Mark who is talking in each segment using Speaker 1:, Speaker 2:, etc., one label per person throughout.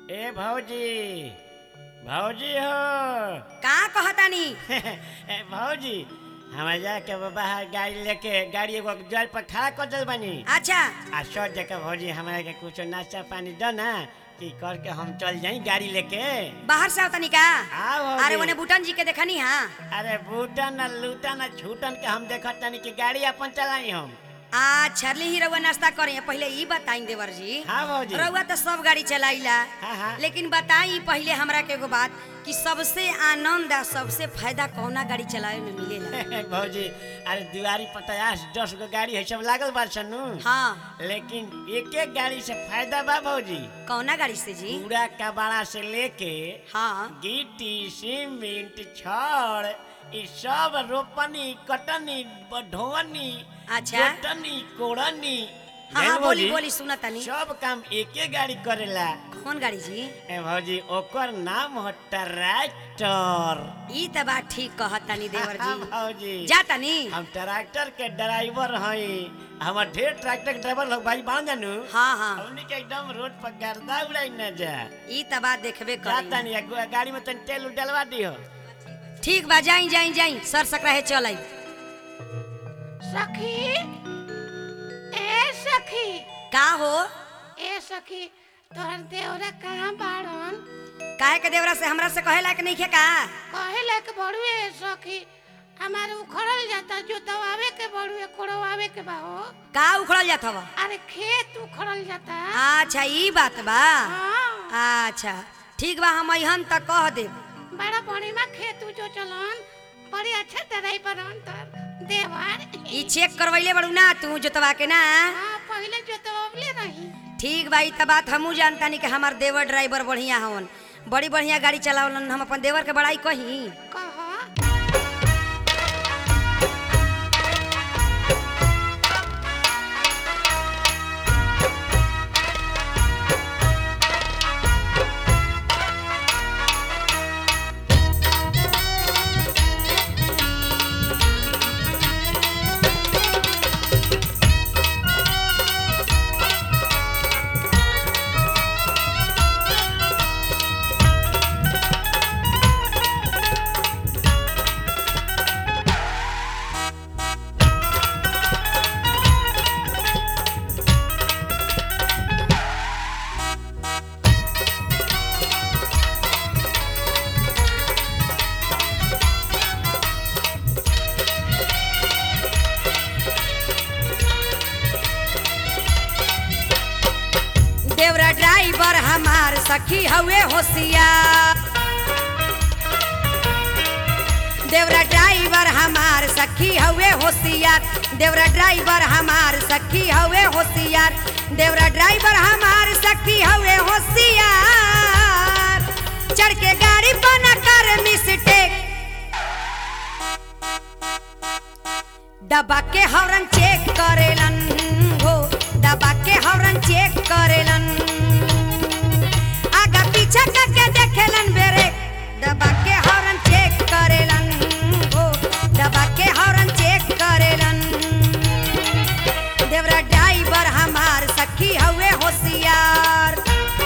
Speaker 1: ए भौजी भौजी हो
Speaker 2: का कहतानी
Speaker 1: ए भौजी हमारे जाके बाहर गाड़ी लेके गाड़ी एगो जल पर खड़ा कर दल बनी
Speaker 2: अच्छा
Speaker 1: आ सौ जगह भौजी हमारे के कुछ नाश्ता पानी दो ना कि करके हम चल जाई गाड़ी लेके
Speaker 2: बाहर से आवतानी का
Speaker 1: आओ भौजी।
Speaker 2: अरे ओने बुटन जी के देखनी हाँ
Speaker 1: अरे बूटन न लूटन न छूटन के हम देखत तनी कि गाड़ी अपन चलाई हम
Speaker 2: आ छरली ही रउआ नाश्ता करे पहले ई बताई देवर जी
Speaker 1: हाँ भौजी
Speaker 2: रउआ तो सब गाड़ी चलाइला
Speaker 1: हाँ, हाँ।
Speaker 2: लेकिन बताई पहले हमरा के एगो बात कि सबसे आनंद आ सबसे फायदा कौना गाड़ी चलावे में मिलेला
Speaker 1: भौजी अरे दिवारी पर पचास दस गो गाड़ी है सब लागल बा सनु
Speaker 2: हाँ
Speaker 1: लेकिन एक एक गाड़ी से फायदा बा भौजी
Speaker 2: कौना गाड़ी से जी
Speaker 1: पूरा कबाड़ा से लेके
Speaker 2: हाँ
Speaker 1: गिट्टी सीमेंट छड़ ई सब रोपनी कटनी ढोवनी
Speaker 2: अच्छा।
Speaker 1: जोतनी कोड़नी
Speaker 2: हाँ
Speaker 1: जान
Speaker 2: हाँ बोली
Speaker 1: भौजी,
Speaker 2: बोली सुना तनी
Speaker 1: सब काम एके गाड़ी करेला
Speaker 2: कौन गाड़ी जी
Speaker 1: ए भौजी ओकर नाम हो ट्रैक्टर
Speaker 2: ई त बात ठीक कहतानी देवर
Speaker 1: हाँ,
Speaker 2: जी
Speaker 1: भौजी
Speaker 2: जा तनी
Speaker 1: हम ट्रैक्टर के ड्राइवर हई हमर ढेर ट्रैक्टर के ड्राइवर लोग भाई बांध जानू
Speaker 2: हाँ हाँ
Speaker 1: हमनी के एकदम रोड पर गर्दा उड़ाई न जा
Speaker 2: ई त बात देखबे
Speaker 1: जाता
Speaker 2: करी
Speaker 1: नहीं गाड़ी में तन तेल उल डलवा दियो
Speaker 2: ठीक बा जाई जाई जाई सर सकराहे चल आई
Speaker 3: सखी ए सखी
Speaker 2: का हो
Speaker 3: ए सखी तोहर देवरा कहाँ बाड़न
Speaker 2: काहे के देवरा से हमरा से कहे लायक नहीं खे का
Speaker 3: कहे लायक बड़ुए सखी हमारे उखड़ल जाता जो दवावे के बड़ुए कोड़वावे के बा हो
Speaker 2: का उखड़ल जात हव
Speaker 3: अरे खेत उखड़ल जाता
Speaker 2: अच्छा ई बात बा
Speaker 3: हाँ
Speaker 2: अच्छा ठीक बा हम अहन त कह देब
Speaker 3: बड़ा बढ़िया खेत जो चलन बड़ी अच्छा तरह पर तर देवर
Speaker 2: ई चेक करवैले बड़ू ना तू जोतवा के ना
Speaker 3: हाँ पहले जो दवावले रही
Speaker 2: ठीक बा ई त बात हमू जानतानी कि हमार देवर ड्राइवर बढ़िया हवन बड़ी बढ़िया गाड़ी चलावलन हम अपन देवर के बड़ाई कही
Speaker 3: कह
Speaker 2: देवरा ड्राइवर हमार सखी हवे होशियार देवरा ड्राइवर हमार सखी हवे होशियार देवरा ड्राइवर हमार सखी हवे होशियार देवरा ड्राइवर हमार सखी हवे होशियार चढ़ के गाड़ी बना कर मिस्टेक दबा के हॉर्न चेक करेलन हो दबा के हॉर्न चेक करेलन आगा पीछा करके देखेलन बेरे दबा के हॉर्न चेक करेलन हो दबा के हॉर्न चेक करेलन देवरा ड्राइवर हमार सखी हवे होशियार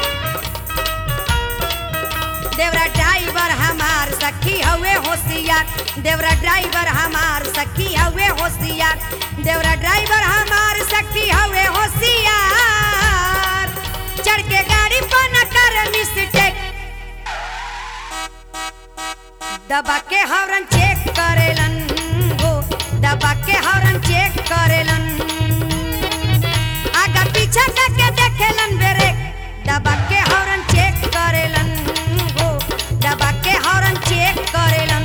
Speaker 2: देवरा ड्राइवर हमार सखी हवे होशियार देवरा ड्राइवर हमार सखी हवे होशियार देवरा ड्राइवर हमार सखी हवे होशियार चढ़ के गाड़ी पर न कर मिस्टेक दबा के हॉर्न चेक करेलन हो दबा के हॉर्न चेक करेलन आगा पीछा करके देखेलन बेरे दबा के हॉर्न चेक करेलन हो दबा के हॉर्न चेक करेलन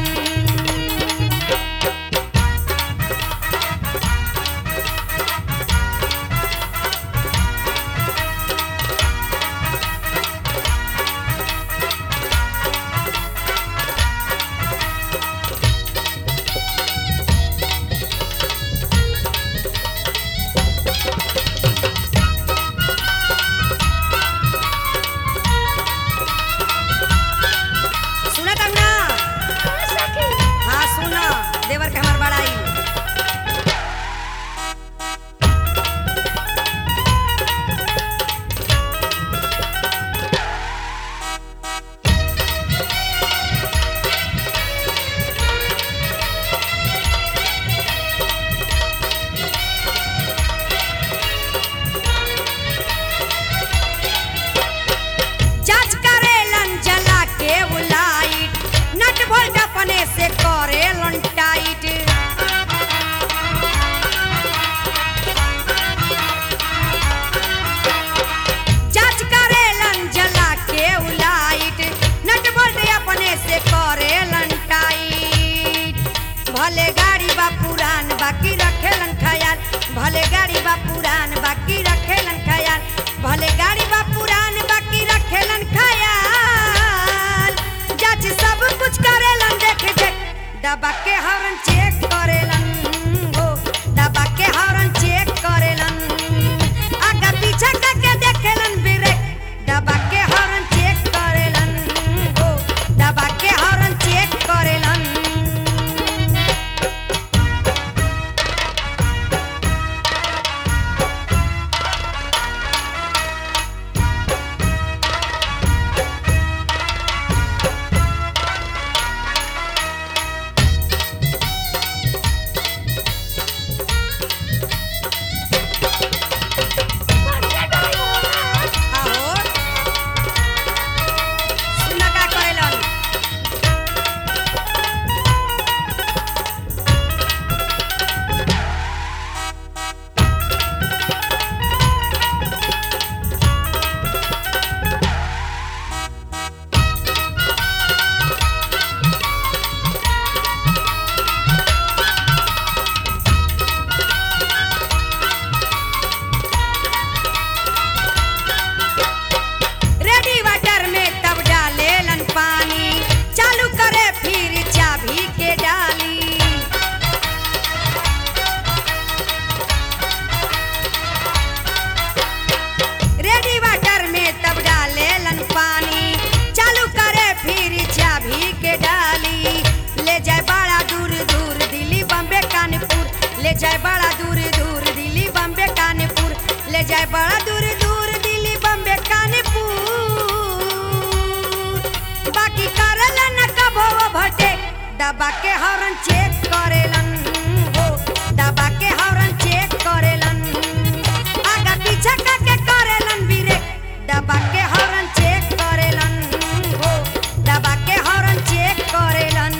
Speaker 2: दबा के हॉर्न चेक करेलन हो दबा के हॉर्न चेक करेलन आगा पीछा करके करेलन ब्रेक दबा के हॉर्न चेक करेलन हो दबा के हॉर्न चेक करेलन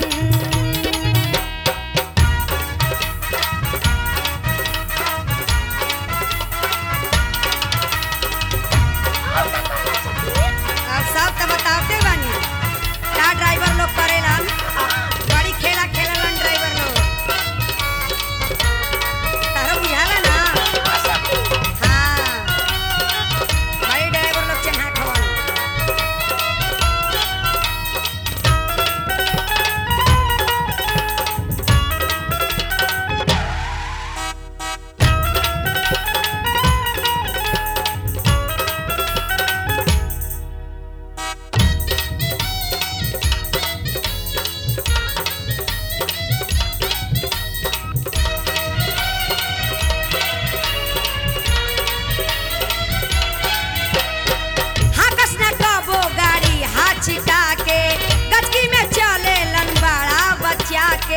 Speaker 2: अब सब तो बताते बानी का ड्राइवर लोग करेलन बड़ी खेला खेललन ड्राइवर लोग तारो बुझाला ना हाँ बड़ी ड्राइवर लोग चन्हा खवन हाकस न कबो गाड़ी हाथ छिटा के गचकी में चले लन बड़ा बच्चा के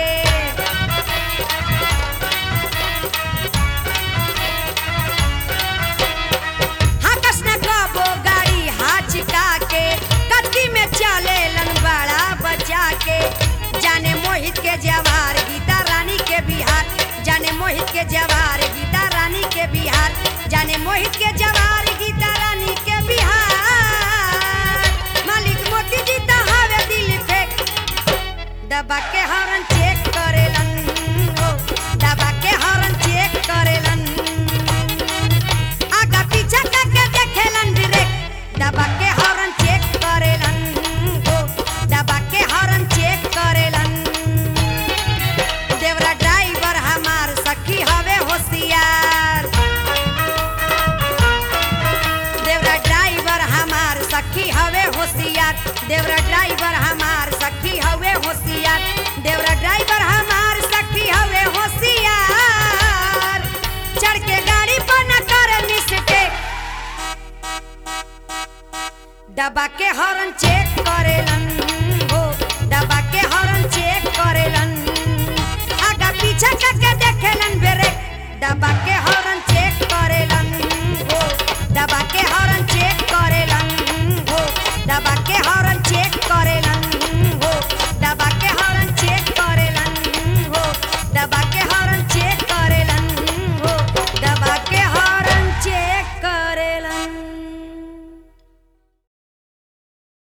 Speaker 2: हाकस न कबो गाड़ी हाथ छिटा के गचकी में चले लन बड़ा बच्चा के जाने मोहित के जवार गीता रानी के बिहार जाने मोहित के जवार गीता रानी के बिहार जाने मोहित के जवार गीता रानी के बिहार मालिक मोती जी तो हवे दिल फेंक दबा के हॉर्न चेक करेलन हो दबा के हॉर्न चेक करेलन आगा पीछा करके देखेलन ब्रेक दबा के हॉर्न चेक करेलन हो दबा के हॉर्न चेक करेलन देवरा ड्राइवर हमार सखी हवे होशियार देवरा ड्राइवर हमार सखी हवे होशियार देवरा ड्राइवर हमार सखी हवे होशियार देवरा ड्राइवर हमार सखी हवे होशियार चढ़ के गाड़ी पर न करे मिस्टेक दबा के हॉर्न चेक करेलन हो दबा के हॉर्न चेक करेलन आगा पीछा करके देखेलन ब्रेक दबा के हॉर्न चेक करेलन हो दबा के हॉर्न चेक करेलन हो दबा